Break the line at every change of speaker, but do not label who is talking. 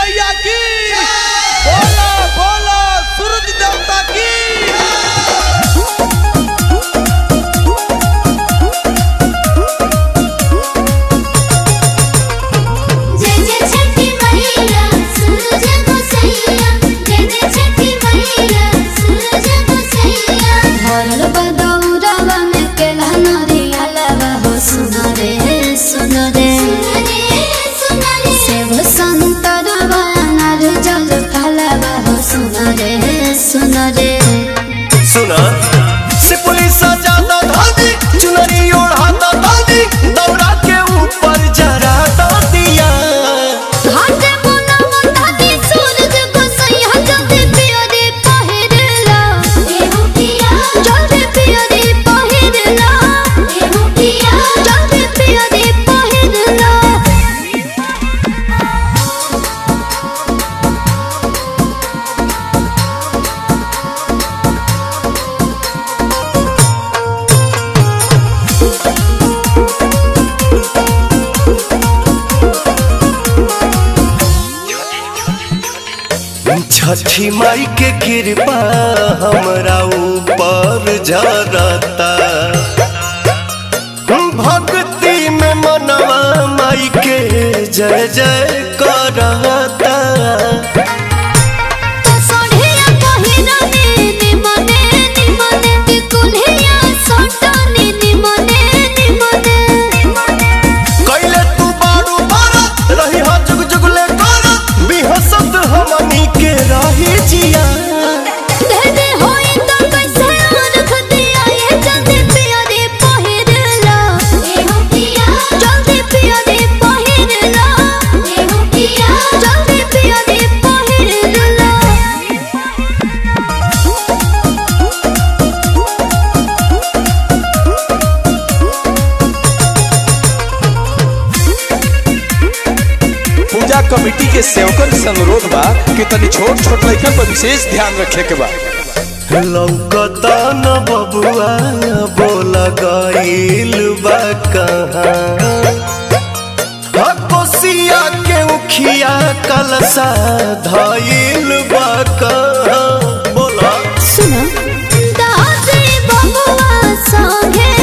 मैया की बोला बोला सूरज देवता की
जय जय छठी मैया सूरज को सैया जय जय छठी मैया सूरज को सैया भरल बदौरवा में केला नरिया लगा हो सुन रे सुन रे सुन रे सेव संतरवा अनार जल फलवा हो सुन रे सुन रे
सुना से पुलिस ज्यादा धादी चुनरी ओढ़ाता दादी दौड़ा के ऊपर जरा दिया
घाटे बुना मुंडाती सूरज को सैया जल्दी पियरे पहिरला एहु पिया जल्दी पियरे पहिरला एहु पिया जल्दी पियरे पहिरला
छठी माई के कृपा हमरा ऊपर जरता भक्ति में मनवा माई के जय जय करता
तो सोढ़िया पहिरने निमने निमने टिकुलिया सोटने निमने निमने
कैले तू बारू बारा रही हा जुग जुगले करा बिहसत हमनी के रही जिया
दे दे होई तो कैसे रख दिया ये जल्दी पियरे पहिरला एहु पिया जल्दी पियरे पहिरला एहु पिया जल्दी पियरे पहिरला
पूजा कमेटी के सेवकन से अनुरोध बा कि तनी छोट छोट लड़कन पर विशेष ध्यान रखे के बा
लौकता न बबुआ बोल गईल बा कहाँ हा, कोसिया के उखिया कलसा धईल बा कहाँ बोला
सुना दादी बबुआ संगे